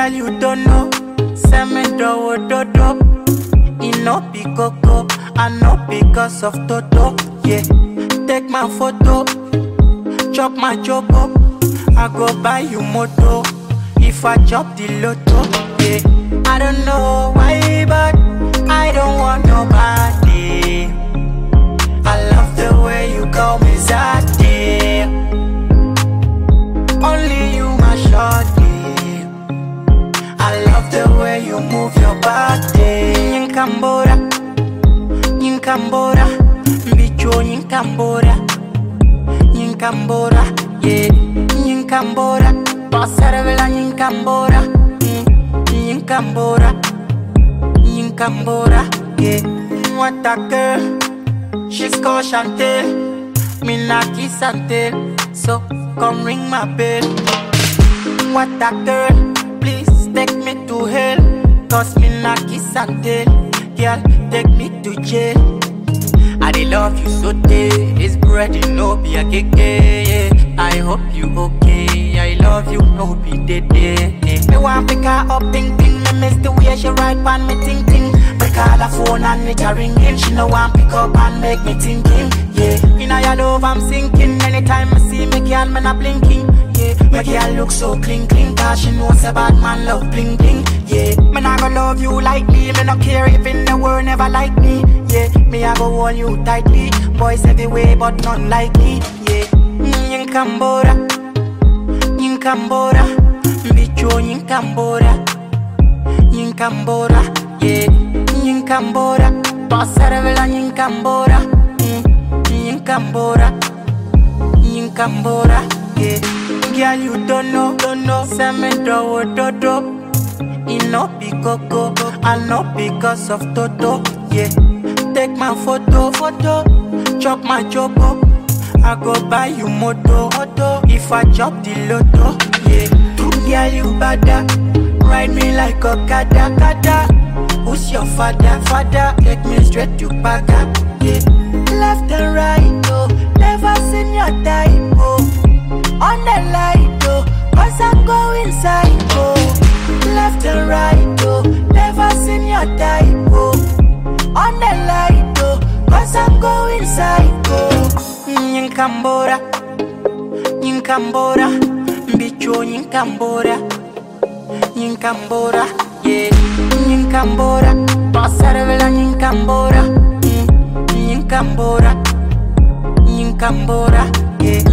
Girl, you don't know. Send me do do do. It no be coco, I know because of Toto. Yeah, take my photo, chop my jobo. I go buy you moto if I chop the lotto. Yeah, I don't know why, but I don't want nobody. I love the way you call me Zadie. Only you, my shorty. I love the way you move your body. Nyinkambora, nyinkambora, mbicho nyinkambora, nyinkambora, yeah, nyinkambora, pasarvela nyinkambora, mm, nyinkambora, nyinkambora, yeah. What a girl, she's called Chantel, me not kiss and tell, so come ring my bell. What a girl, please take me to hell. Cause me not kiss and tell. Girl, take me to jail. I dey love you so day. This bread you know be a cake. Yeah. I hope you okay. I love you no be dead. Yeah. Me want pick her up, ting ting. Me miss the way she ride pan me ting ting. Me call her phone and it a ringing. She no want pick up and make me thinking. Yeah, inna your love I'm sinking. Anytime I see me, girl, me not blinking. Yeah, my girl look so clean, clean. Cause she knows a bad man love bling bling. Yeah, me not gonna love you like me. Me not care if in the world never like me. Yeah, me I go hold you tightly. Boys everywhere, but none like me. Yeah, Nyinkambora, Nyinkambora, Mbicho Nyinkambora, Nyinkambora, yeah, Nyinkambora, Pasarvela Nyinkambora, mm, Nyinkambora, Nyinkambora, yeah. Girl, you don't know, don't know, send me do do do. It no be coco, I know because of Toto, yeah. Take my photo, photo, chop my jobo. I go buy you moto, moto. If I chop the lotto, yeah. Girl, you bada, ride me like a kada, kada. Who's your father, father? Take me straight to Baga, yeah. Left and right, oh, never seen your type, oh. On the light, oh, cause I'm going psycho. Left and right, oh, never seen your type, oh. On the light, oh, cause I'm going psycho. Nyinkambora, Nyinkambora, Mbicho Nyinkambora, Nyinkambora, yeah, Nyinkambora, Pasarvela Nyinkambora, mm, Nyinkambora, Nyinkambora, yeah.